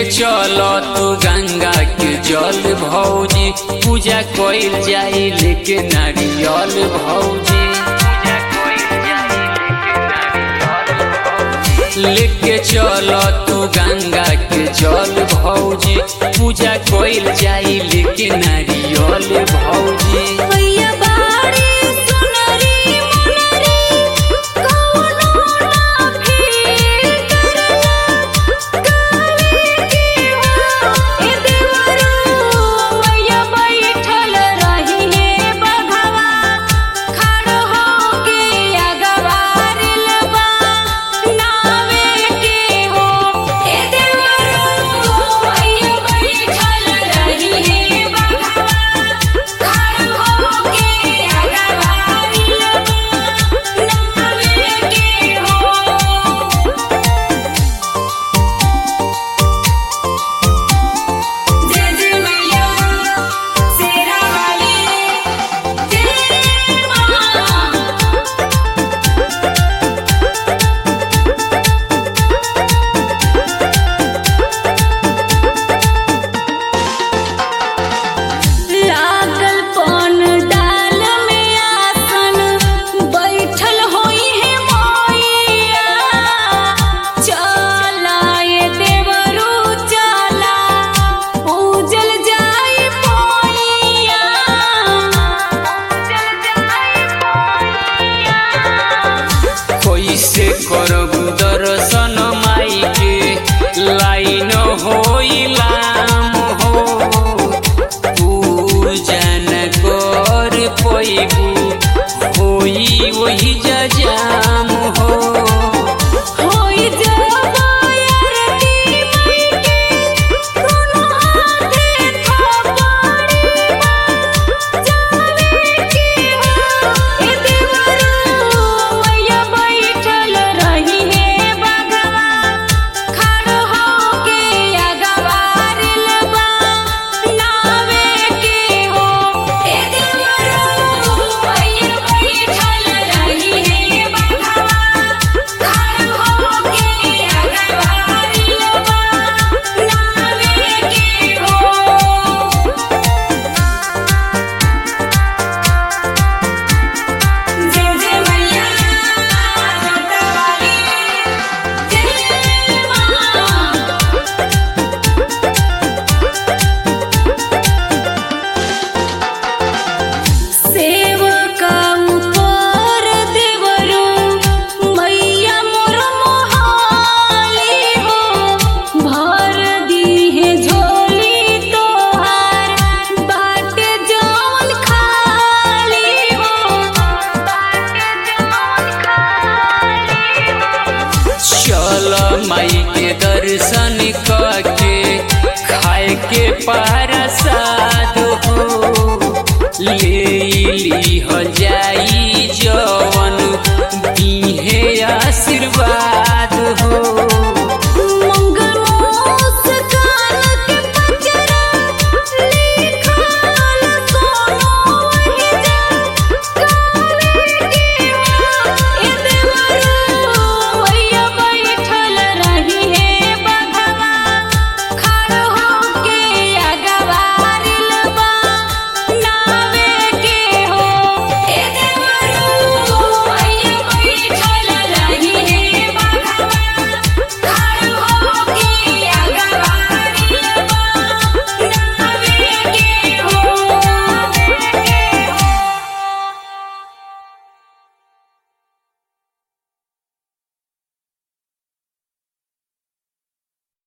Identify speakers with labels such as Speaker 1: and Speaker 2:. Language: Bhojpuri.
Speaker 1: चल तू गंगा के जल भौजी पूजा कइल जाई लेके नारियल भौजी लेके चल तू गंगा के जल भौजी पूजा कइल जाई लेके नारियल भौजी
Speaker 2: मैया बाड़ी सुनरी मुनरी कौनो ना फिर करना करे के हो ए देवरू मैया बैठल रही हे बघवा खड़ हो के अगवारिल बा नावे के हो ए देवरू मैया बैठल रही हे बघवा खड़ हो के अगवारिल बा नावे के हो जय जय मैया शेरा वाली जय मां लागल पन डाल में आसन बैठल होई है मैया चला ये देवरू चला पूजल जाई मैया पूजल जाई मैया
Speaker 1: कैसे करबू दर्शन माई के लाइन होइलाम हो पूजन कर पैबू होई वही जजाम हो
Speaker 2: होई जबायरती मैके दोनों हाथे थापड़ी जावे के हो ए देवरू मैया बैठल रही हे बगवा खड़ हो के अगवारिल बा नावे के हो ए देवरू मैया बैठल रही हे बगवा खड़ हो के अगवारिल बा नावे के हो जय जय मैया जोता वाली जय मां सेवका ऊपर देवरू मैया मोर मोहाली हो भर दीहे झोली तोहार बाटे जौन खाली हो बाटे जौन खाली हो
Speaker 1: चल माई के दर्शन करके खाए के पारसा